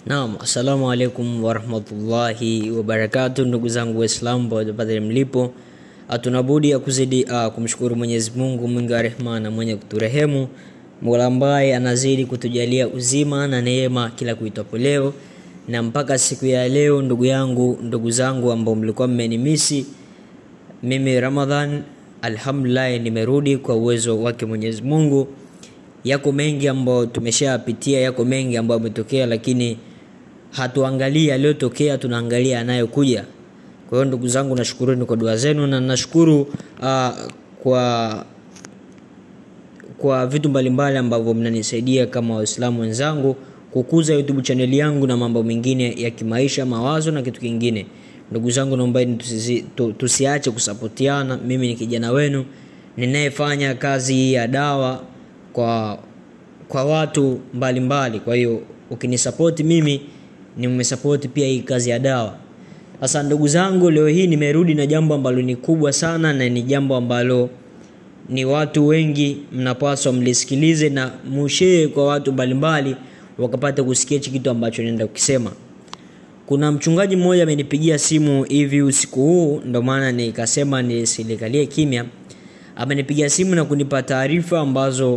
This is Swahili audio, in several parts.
Naam, assalamu alaikum warahmatullahi wabarakatu, ndugu zangu Waislamu popote pale mlipo, hatunabudi ya kuzidi uh, kumshukuru Mwenyezi Mungu mwingi wa rehema na mwenye kuturehemu, Mola ambaye anazidi kutujalia uzima na neema kila kuitwapo leo na mpaka siku ya leo. Ndugu yangu, ndugu zangu ambao mlikuwa mmenimisi, mimi Ramadhan, alhamdulillah, nimerudi kwa uwezo wake Mwenyezi Mungu. Yako mengi ambayo tumeshapitia, yako mengi ambayo yametokea, lakini hatuangalii yaliyotokea, tunaangalia yanayokuja. Kwa hiyo ndugu zangu, nashukuruni kwa dua zenu na nashukuru uh, kwa kwa vitu mbalimbali ambavyo mnanisaidia kama Waislamu wenzangu kukuza YouTube channel yangu na mambo mengine ya kimaisha, mawazo na kitu kingine. Ndugu zangu, naombeni tusi, tu, tusiache kusapotiana. Mimi ni kijana wenu ninayefanya kazi hii ya dawa kwa kwa watu mbalimbali mbali. Kwa hiyo ukinisapoti mimi nimesapoti pia hii kazi ya dawa. Sasa ndugu zangu, leo hii nimerudi na jambo ambalo ni kubwa sana na ni jambo ambalo ni watu wengi mnapaswa mlisikilize na mushee kwa watu mbalimbali wakapata kusikia hichi kitu ambacho naenda kukisema. Kuna mchungaji mmoja amenipigia simu hivi usiku huu, ndo maana nikasema nisilikalie kimya. Amenipigia simu na kunipa taarifa ambazo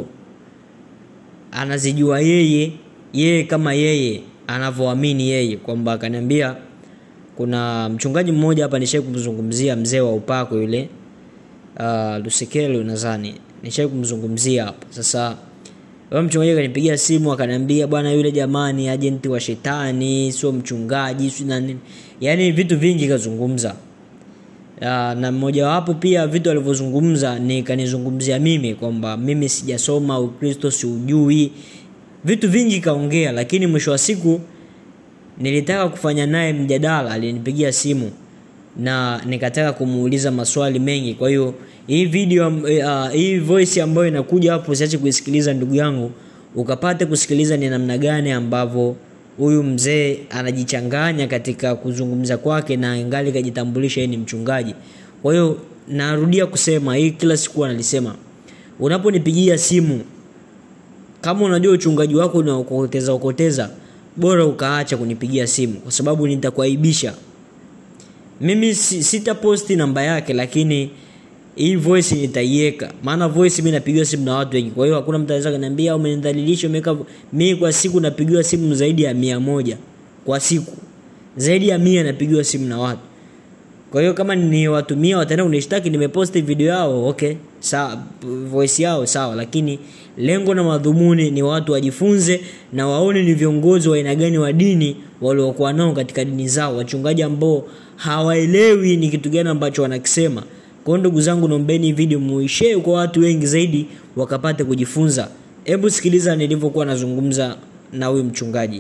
anazijua yeye yeye kama yeye anavyoamini yeye, kwamba akaniambia kuna mchungaji mmoja hapa nishai kumzungumzia mzee wa upako yule uh, Lusekelo nadhani nishai kumzungumzia hapa. Sasa wewe mchungaji akanipigia simu akaniambia, bwana, yule jamani ajenti wa shetani, sio mchungaji, sio na nini, yaani vitu vingi kazungumza. Uh, na mmojawapo pia vitu alivyozungumza ni kanizungumzia mimi kwamba mimi sijasoma Ukristo, siujui, vitu vingi kaongea, lakini mwisho wa siku nilitaka kufanya naye mjadala. Alinipigia simu na nikataka kumuuliza maswali mengi. Kwa hiyo hii video uh, hii voice ambayo inakuja hapo, usiache kuisikiliza ndugu yangu, ukapate kusikiliza ni namna gani ambavyo huyu mzee anajichanganya katika kuzungumza kwake na ingali kajitambulisha yeye ni mchungaji. Kwa hiyo narudia kusema hii kila siku analisema, unaponipigia simu kama unajua uchungaji wako unaokoteza okoteza, bora ukaacha kunipigia simu, kwa sababu nitakuaibisha. Mimi sitaposti namba yake, lakini hii voice nitaiweka, maana voice mimi napigiwa simu na watu wengi. Kwa hiyo hakuna mtu anaweza kuniambia umenidhalilisha, umeweka. Mimi kwa siku napigiwa simu zaidi ya mia moja kwa siku, zaidi ya mia napigiwa simu na watu. Kwa hiyo kama ni watu mia wataenda kunishtaki nimeposti video yao, okay, sawa, voice yao sawa, lakini lengo na madhumuni ni watu wajifunze na waone ni viongozi wa aina gani wa dini waliokuwa nao katika dini zao, wachungaji ambao hawaelewi ni kitu gani ambacho wanakisema. Kwa hiyo ndugu zangu, naombeni video muishee kwa watu wengi zaidi wakapate kujifunza. Hebu sikiliza nilivyokuwa nazungumza na huyu mchungaji.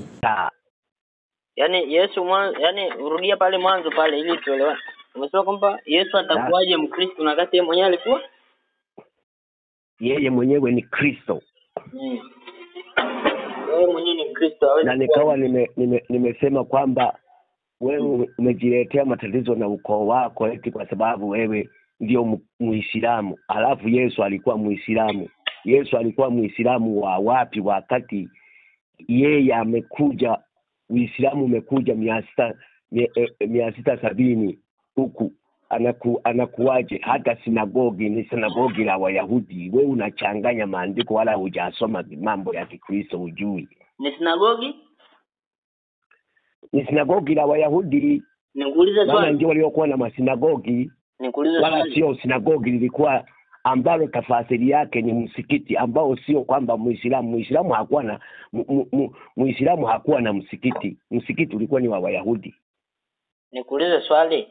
Yaani Yesu mwanzo, yaani urudia pale mwanzo pale ili tuelewane. Umesema kwamba Yesu atakuwaje Mkristo na kati yeye mwenyewe alikuwa yeye mwenyewe ni Kristo mm. Yeye mwenyewe ni Kristo hawezi na nikawa nime, nime, nimesema kwamba wewe umejiletea matatizo na ukoo wako eti kwa sababu wewe ndio mu- Muislamu, alafu Yesu alikuwa Muislamu. Yesu alikuwa Muislamu wa wapi wakati yeye amekuja? Uislamu umekuja mia sita mia, eh, mia sita sabini huku anaku, anakuwaje? Hata sinagogi ni sinagogi la Wayahudi. Wewe unachanganya maandiko, wala hujasoma mambo ya Kikristo, hujui. ni sinagogi? Ni sinagogi la Wayahudi, Nikuulize maana swali. ndio waliokuwa na masinagogi Nikuulize wala swali. sio sinagogi lilikuwa ambalo tafasiri yake ni msikiti ambao sio kwamba muislamu muislamu hakuwa na mu- mu- mu- muislamu hakuwa na msikiti msikiti ulikuwa ni wa wayahudi Nikuulize swali.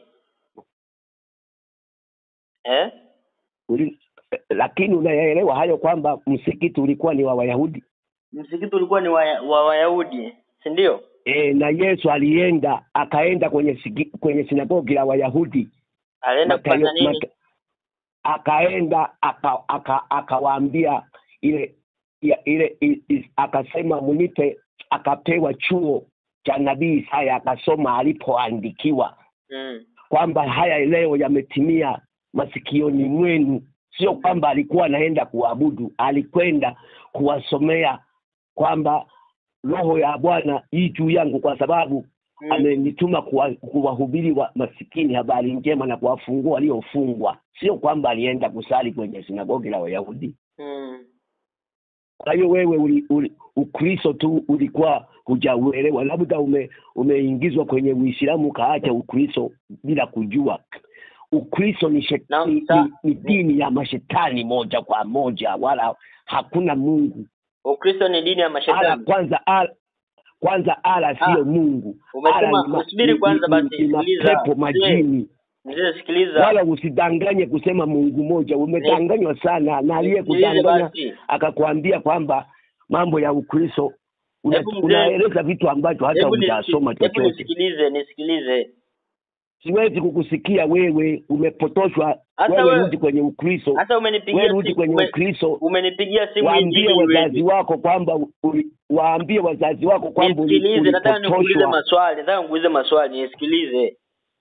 Eh? Uli, lakini unayaelewa hayo kwamba msikiti ulikuwa ni wa wayahudi Msikiti ulikuwa ni wa, wa Wayahudi, si ndio? e, na yesu alienda akaenda kwenye sigi, kwenye sinagogi la wayahudi Alienda Matayo- kufanya nini? Mata- akaenda aka- aka- akawaambia ile ya, ile i, i, akasema munipe akapewa chuo cha nabii Isaya akasoma alipoandikiwa Mm. kwamba haya leo yametimia masikioni mwenu sio kwamba alikuwa anaenda kuabudu alikwenda kuwasomea kwamba roho ya bwana hii juu yangu kwa sababu Mm. amenituma kuwa- kuwahubiri wa masikini habari njema na kuwafungua waliofungwa sio kwamba alienda kusali kwenye sinagogi la wayahudi Mm. kwa hiyo wewe uli, uli, ukristo tu ulikuwa hujauelewa labda ume, umeingizwa kwenye uislamu ukaacha ukristo bila kujua ukristo ni, shet, Na- ni, sa- ni, ni dini ya mashetani moja kwa moja wala hakuna mungu Ukristo ni dini ya ala mashetani. kwanza ala, kwanza ala Ah, sio mungu umesema- Ala ni ma- usubiri ni- kwanza ni- basi, ni sikiliza. mapepo majini Mzee sikiliza. wala usidanganye kusema mungu moja umedanganywa sana na Nisikilize aliyekudanganya basi. akakwambia kwamba mambo ya ukristo una, Hebu mzee- unaeleza vitu ambacho hata Hebu nisi- hujasoma hebu chochote nisikilize, nisikilize. siwezi kukusikia wewe umepotoshwa Hata wewe wewe- rudi kwenye ukristo Hata umenipigia wewe rudi simu- kwenye ume- ukristo umenipigia simu waambie nyingine wazazi wewe. wako kwamba uli- waambie wazazi wako kwamba uli- Nisikilize, nataka nikuulize ulipotoshwa maswali, nataka nikuulize maswali, nisikilize.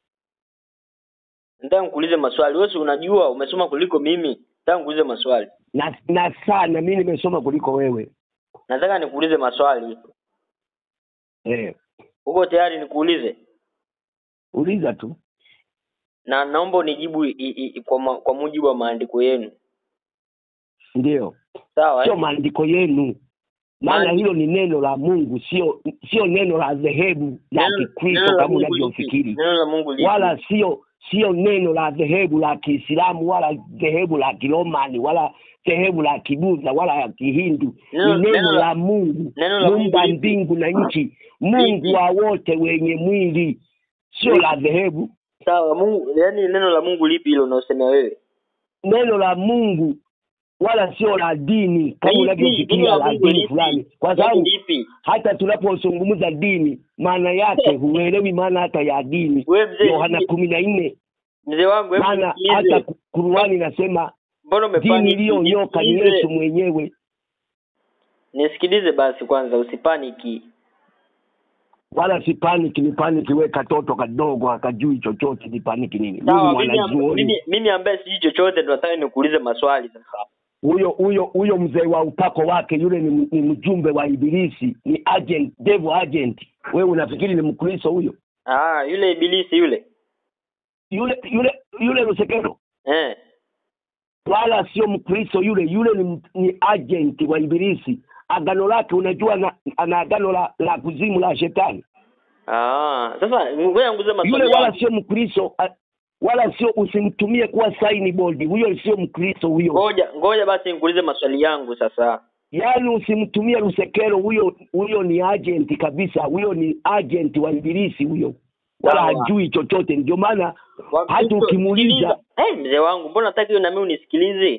Nataka nikuulize maswali. Wewe si unajua, umesoma kuliko mimi. Nataka nikuulize maswali. na, na sana mi nimesoma kuliko wewe Nataka nikuulize maswali. eh, Uko tayari nikuulize? uliza tu Na naomba unijibu i, i, i, kwa, ma, kwa mujibu wa maandiko yenu. ndio Sawa? sio Eh? maandiko yenu maana Maandi- hilo ni neno la mungu sio sio neno la dhehebu la Neno- neno kikristo la kama Mungu lipi? unavyofikiri Neno la Mungu lipi? wala sio sio neno la dhehebu la kiislamu wala dhehebu la kiromani wala dhehebu la kibudha wala ya kihindu Neno- ni neno neno la- la mungu neno la Mungu muumba lipi? mbingu na nchi mungu Lipi? wa wote wenye mwili sio Lipi? la dhehebu Sawa, Mungu, yani neno la Mungu lipi hilo unaosemea wewe? neno la mungu wala sio la dini kama Lipi? unavyofikiria Neno la la Mungu dini lipi? fulani kwa Neno sababu lipi? hata tunapozungumza dini maana yake huelewi maana hata ya dini Wewe mzee, yohana kumi na nne mzee wangu hebu maana nisikilize. hata Qur'ani inasema Mbona dini umepaniki? iliyonyoka ni Nisikilize. Yesu mwenyewe. Nisikilize basi kwanza usipaniki. Wala si paniki, ni paniki we katoto kadogo akajui chochote, ni paniki nini? Mimi Sawa, mimi, mwanazuoni mimi, mimi ambaye sijui chochote ndo nataka nikuulize maswali sasa. huyo huyo huyo mzee wa upako wake yule ni, ni mjumbe wa ibilisi, ni agent, devil agent. Wewe unafikiri ni Mkristo huyo? Ah, yule ibilisi yule. Yule yule yule Lusekero Eh. wala sio Mkristo yule, yule ni, ni agent wa ibilisi. Agano lake unajua, na, ana agano la, la kuzimu la shetani. Ah, sasa ngoja nguze maswali. Yule wala yangu. sio Mkristo, a- wala sio, usimtumie kuwa sign board. Huyo sio Mkristo huyo, Ngoja ngoja basi nikuulize maswali yangu sasa. yaani usimtumie Lusekero huyo. Huyo ni agent kabisa, huyo ni agent wa ibilisi huyo, wala Sawa. hajui chochote. Ndio maana Wakristo- hata ukimuuliza sikiliza. Eh, mzee wangu, mbona nataka hiyo na mimi unisikilize?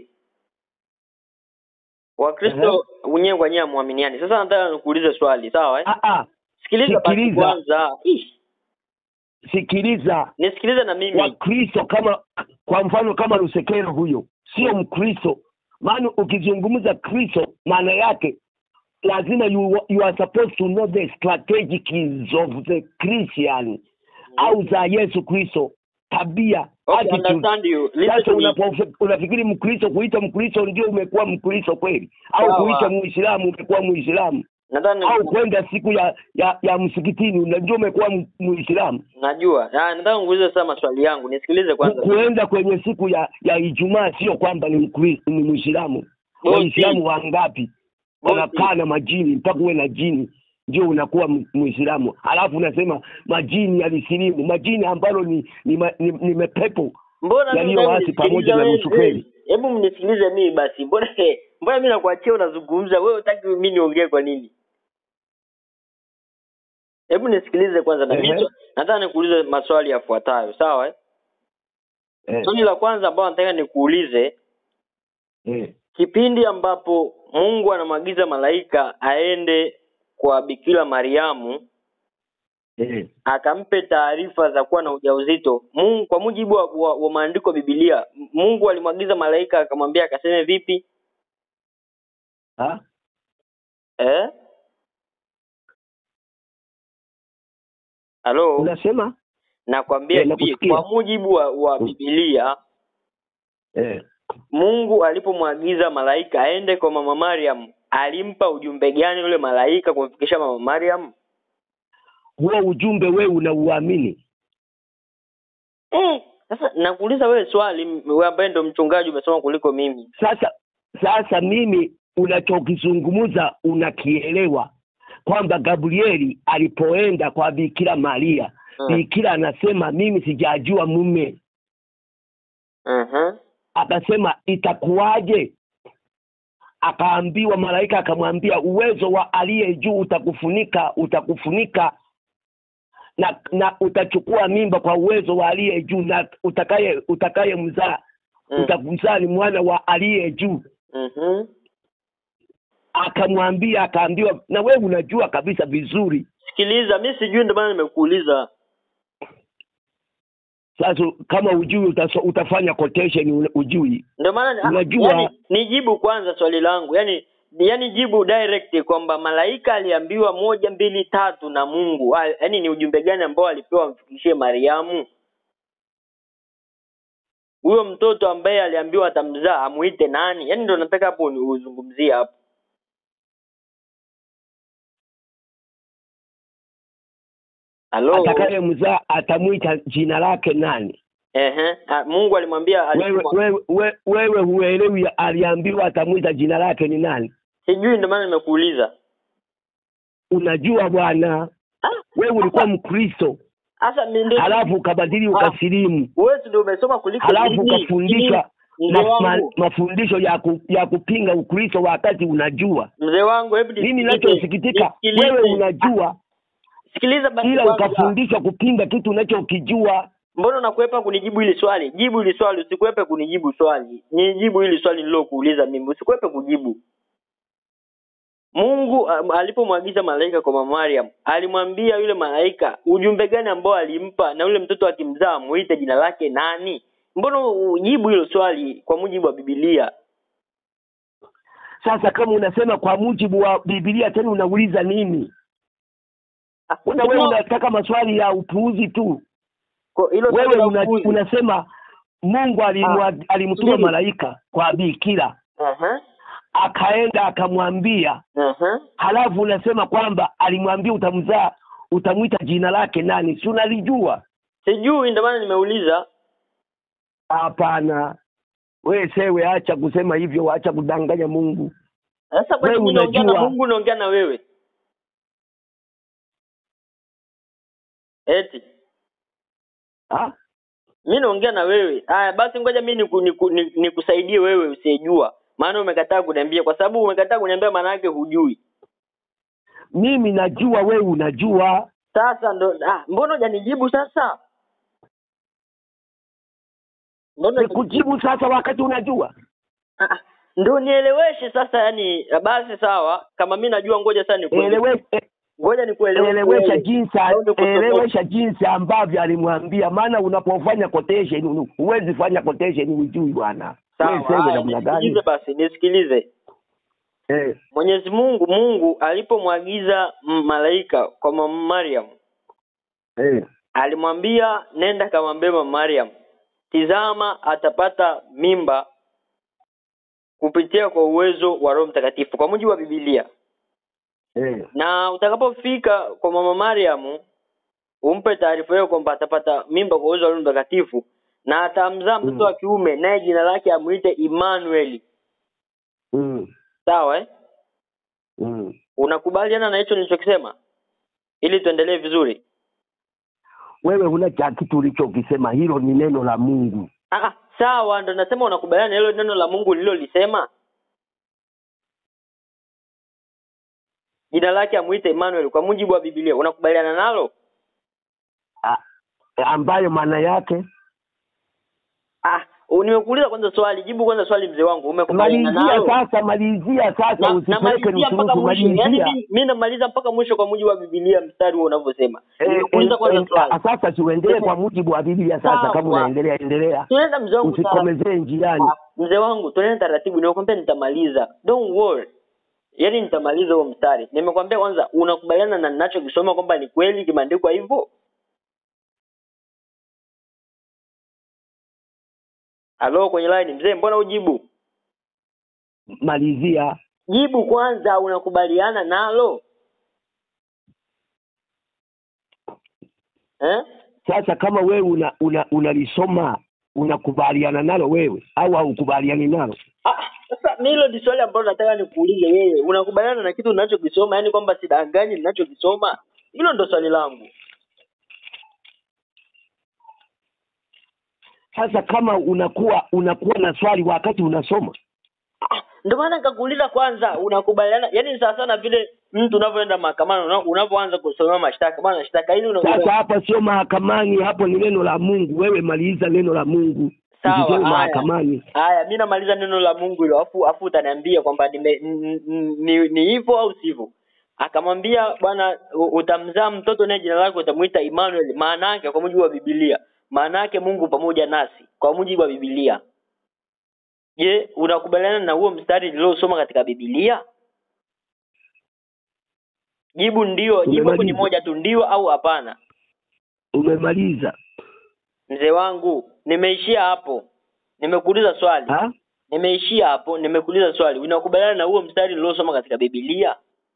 Wakristo wenyewe kwa wenyewe muaminiani. Sasa nataka nikuulize swali, sawa eh? ah, ah, Sikiliza basi sikiliza. kwanza. Ish, sikiliza nisikilize na mimi. Wakristo kama kwa mfano kama Lusekero huyo sio Mkristo, maana ukizungumza Kristo maana yake lazima you, you are supposed to know the strategies of the Christian au za Yesu Kristo, tabia Okay, attitude. understand you. Listen Sasa to me. unapo- unafikiri Mkristo kuita Mkristo ndio umekuwa Mkristo kweli, au Sawa. kuita Muislamu umekuwa Muislamu, Nadhani au kwenda siku ya ya, ya msikitini ndio umekuwa mu- Muislamu. najua. Ah, nataka nikuulize sasa maswali yangu. Nisikilize Ku- kwanza. kuenda kwenye siku ya ya Ijumaa sio kwamba ni Mkristo, ni Muislamu. Bosi. Waislamu wangapi Bosi. wanakaa na majini mpaka uwe na jini ndio unakuwa mu- Muislamu, alafu unasema majini yalisilimu, majini ambalo ni ni, ma- ni, ni mepepo Mbona mimi yaliyo nataka wazi pamoja unisikilize na wewe? nusu kweli. Hebu mnisikilize mimi basi. Mbona mbona mimi nakuachia unazungumza wewe hutaki mimi niongee kwa nini? Hebu nisikilize kwanza na Ehe. mimi nataka nikuulize maswali yafuatayo, sawa eh? eh, Swali la kwanza ambalo nataka nikuulize, eh, kipindi ambapo Mungu anamwagiza malaika aende kwa Bikira Mariamu eh. akampe taarifa za kuwa na ujauzito. Mungu kwa mujibu wa, wa, wa maandiko ya Biblia, M- Mungu alimwagiza malaika akamwambia akaseme vipi? Ha? Eh? Halo? Unasema Nakwambia Eh, hivi nakusikia. kwa mujibu wa, wa Mm. Biblia eh, Mungu alipomwagiza malaika aende kwa mama Mariam alimpa ujumbe gani yule malaika kumfikisha mama Mariam? huo ujumbe wewe unauamini Eh, sasa nakuuliza wewe swali, m- wewe ambaye ndo mchungaji umesoma kuliko mimi. sasa sasa mimi unachokizungumza unakielewa kwamba gabrieli alipoenda kwa bikira maria Mm. bikira anasema mimi sijajua mume Mhm. akasema itakuwaje akaambiwa malaika akamwambia uwezo wa aliye juu utakufunika utakufunika na na utachukua mimba kwa uwezo wa aliye juu na utakaye utakaye mzaa Mm. utamzaa ni mwana wa aliye juu Mhm. akamwambia akaambiwa na wewe unajua kabisa vizuri Sikiliza, mi sijui ndio maana nimekuuliza. sasa kama ujui utaso, utafanya quotation una- ujui Ndio maana ah, Unajua- yani, nijibu kwanza swali langu. Yaani yaani jibu direct kwamba malaika aliambiwa moja mbili tatu na Mungu. Ah, Yaani ni ujumbe gani ambao alipewa amfikishie Mariamu? Huyo mtoto ambaye aliambiwa atamzaa amuite nani? Yaani ndio nataka hapo ni uzungumzie hapo. Halo. atakaye mzaa atamwita jina lake nani Ehe. Ah, Mungu alimwambia wewe alisema, wewe wewe, wewe huelewi aliambiwa atamwita jina lake ni nani sijui ndio maana nimekuuliza. unajua bwana Ah, wewe ulikuwa mkristo Sasa mi ndio halafu ukabadili Ah. ukasilimu wewe si ndio umesoma kuliko halafu mimi. ukafundishwa Mzee ma, ma, wangu, mafundisho ya, ku, ya kupinga ukristo wakati unajua mzee wangu, hebu mimi nisikilize, ninachosikitika nisikilize. wewe unajua Sikiliza basi ila kwanza. ukafundishwa kupinga kitu unachokijua Mbona unakwepa kunijibu hili swali? Jibu hili swali, usikwepe kunijibu swali. Nijibu hili swali nilokuuliza mimi, usikwepe kujibu. Mungu um, alipomwagiza malaika kwa mama Mariam, alimwambia yule malaika ujumbe gani ambao alimpa na yule mtoto akimzaa muite jina lake nani? Mbona ujibu hilo swali kwa mujibu wa Biblia? sasa kama unasema kwa mujibu wa bibilia tena unauliza nini Ah, Mbona wewe hilo- unataka maswali ya upuuzi tu kwa- hilo swali wewe la una, upuuzi. unasema mungu alimwa, alimtuma subiri. malaika kwa bikira Aha, akaenda akamwambia aha. halafu unasema kwamba alimwambia utamzaa utamwita jina lake nani si unalijua Sijui ndio maana nimeuliza. hapana wewe sewe acha kusema hivyo acha kudanganya mungu Sasa kwa Wewe nini naongea na unajua- Mungu naongea na wewe? Eti ha? mi naongea na wewe. Haya basi ngoja mi niku, niku, niku, nikusaidie wewe usiyejua. Maana umekataa kuniambia kwa sababu umekataa kuniambia maana yake hujui. mimi najua wewe unajua Sasa ndo ah, mbona hujanijibu sasa? Mbona nikujibu sasa wakati unajua ah, ah, ndo nieleweshe sasa yani basi sawa kama mi najua ngoja sasa nikueleweshe. Elewe, e- Ngoja nikueleweshe. elewesha wewe. jinsi Au nikutoboe. elewesha jinsi ambavyo alimwambia maana unapofanya quotation huwezi fanya quotation ujui bwana Sawa. Wewe sewe haya, namna gani Nisikilize basi, nisikilize. eh, Mwenyezi Mungu Mungu alipomwagiza m- malaika kwa mama Mariam eh, alimwambia nenda kamwambie mama Mariam tizama atapata mimba kupitia kwa uwezo wa Roho Mtakatifu kwa mujibu wa Biblia eh, na utakapofika kwa mama Mariam umpe taarifa hiyo kwamba atapata mimba kwa uwezo wa Roho Mtakatifu na atamzaa mtoto Mm. wa kiume naye jina lake amuite Emmanuel mm, sawa eh? mm. unakubaliana na hicho nilichokisema ili tuendelee vizuri wewe huna cha kitu ulichokisema hilo ni neno la mungu Ah, ah, sawa ndo nasema unakubaliana na hilo neno la Mungu lilolisema jina lake amuite Emmanuel kwa mujibu wa Biblia unakubaliana nalo A, ambayo maana yake ah u- nimekuuliza kwanza swali jibu kwanza swali mzee wangu umekubaliana malizia nalo sasa malizia sasa Na- usipeleke namalizia mpaka nusunusu mwisho yaani malizia mi- mi namaliza mpaka mwisho kwa mujibu wa Biblia mstari huo unavyosema Eh, nimekuuliza eh, kwanza eh, swali ah, sasa tuendelee kwa mujibu wa biblia sasa Sawa. kama unaendelea endelea tunaenda mzee wangu taratibu. usikomezee njiani mzee wangu tunaenda taratibu nimekwambia nitamaliza don't worry yaani nitamaliza huo mstari nimekwambia kwanza unakubaliana na ninachokisoma kwamba ni kweli kimeandikwa hivyo halo kwenye line mzee mbona ujibu malizia jibu kwanza unakubaliana nalo eh? Sasa kama wewe una una unalisoma unakubaliana nalo wewe au haukubaliani nalo? Ah, sasa mi hilo ni swali ambalo nataka nikuulize wewe unakubaliana na kitu ninachokisoma yaani kwamba sidanganyi ninachokisoma hilo ndo swali langu Sasa kama unakuwa unakuwa na swali wakati unasoma Ah, ndio maana nikakuuliza kwanza unakubaliana yaani ni sawa sana vile mtu unavyoenda mahakamani una- unavyoanza kusomewa mashtaka bwana shtaka hili una, Sasa una, hapa sio mahakamani, hapo ni neno la Mungu. Wewe maliza neno la Mungu, Sawa, usiseme haya. mahakamani. haya mi namaliza neno la mungu hilo afu afu utaniambia kwamba nime n- n- ni ni hivyo au sivyo akamwambia bwana u- utamzaa mtoto naye jina lake utamuita Emmanuel maana yake kwa mujibu wa Biblia maana yake Mungu pamoja nasi kwa mujibu wa Biblia je unakubaliana na huo mstari niliosoma katika Biblia jibu ndio jibu hapo ni Umemaliza. moja tu ndio au hapana Umemaliza mzee wangu nimeishia hapo nimekuuliza swali ha? nimeishia hapo nimekuuliza swali unakubaliana na huo mstari niliosoma katika Biblia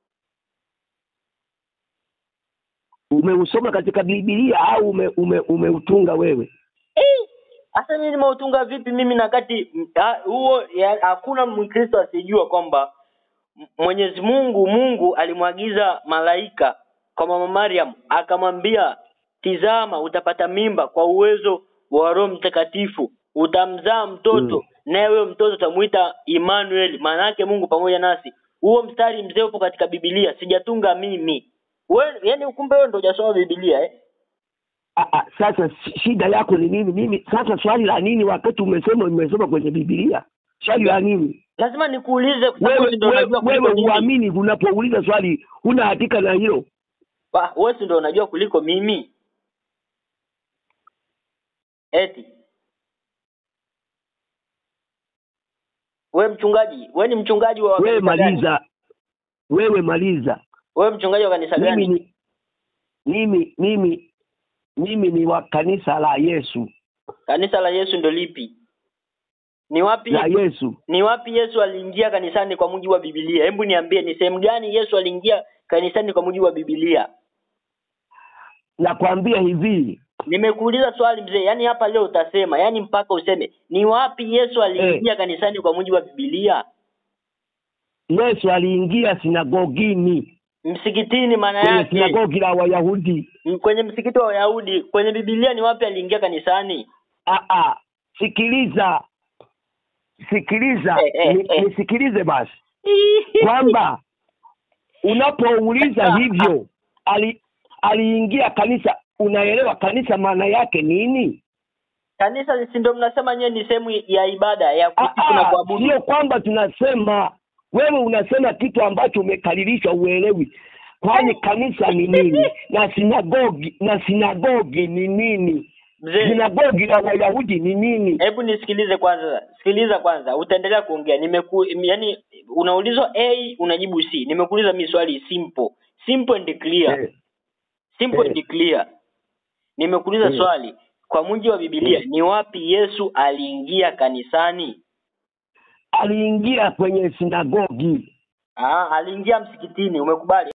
Umeusoma katika Biblia au ume, ume, umeutunga wewe? Eh, hasa mimi nimeutunga vipi mimi na kati m- ha- huo ya- hakuna mkristo asijua kwamba M- Mwenyezi Mungu Mungu alimwagiza malaika kwa mama Mariam akamwambia tizama utapata mimba kwa uwezo wa Roho Mtakatifu utamzaa mtoto Mm. naye huyo mtoto utamuita Emmanuel maana yake Mungu pamoja nasi huo mstari mzee upo katika Biblia sijatunga mimi wewe yani kumbe wewe ndio hujasoma Biblia eh Ah, ah, sasa shi- shida yako ni nini? Mimi sasa swali la nini wakati umesema umesoma kwenye Biblia? Swali la nini? lazima nikuulize kwa sababu Wewe ndio unajua wewe, kuliko wewe mimi. uamini unapouliza swali huna hakika na hilo. Ba, wewe si ndio unajua kuliko mimi eti we mchungaji we ni mchungaji wa Wewe kanisa gani? maliza, wewe maliza. wewe mchungaji wa kanisa Mimi gani ni mimi mimi mimi ni wa kanisa la Yesu kanisa la Yesu ndio lipi ni wapi la Yesu. ni wapi Yesu aliingia kanisani kwa mujibu wa Biblia hebu niambie ni sehemu gani Yesu aliingia kanisani kwa mujibu wa Biblia Nakwambia hivi, nimekuuliza swali mzee yani hapa leo utasema yani mpaka useme ni wapi Yesu aliingia kanisani kwa mujibu wa Biblia Yesu aliingia sinagogini, msikitini maana kwenye yake sinagogi la Wayahudi. M- kwenye msikiti wa Wayahudi kwenye Biblia ni wapi aliingia kanisani Ah, ah, sikiliza sikiliza, ni- nisikilize basi kwamba unapouliza hivyo ali, aliingia kanisa, unaelewa kanisa maana yake nini? kanisa si ndio mnasema nyewe ni sehemu ya ibada ya Ah, kusifu na ah, kuabudu Sio kwamba tunasema wewe unasema kitu ambacho umekaririshwa uelewi, kwani kanisa ni nini na sinagogi na sinagogi ni nini? mzee Sinagogi la Wayahudi ni nini? hebu nisikilize kwanza sikiliza kwanza utaendelea kuongea nimeku yani unaulizwa a unajibu c nimekuuliza mi swali simple simple and clear Eh, simple eh. and clear nimekuuliza Eh. swali kwa mujibu wa Biblia Eh. ni wapi Yesu aliingia kanisani aliingia kwenye sinagogi ah aliingia msikitini umekubali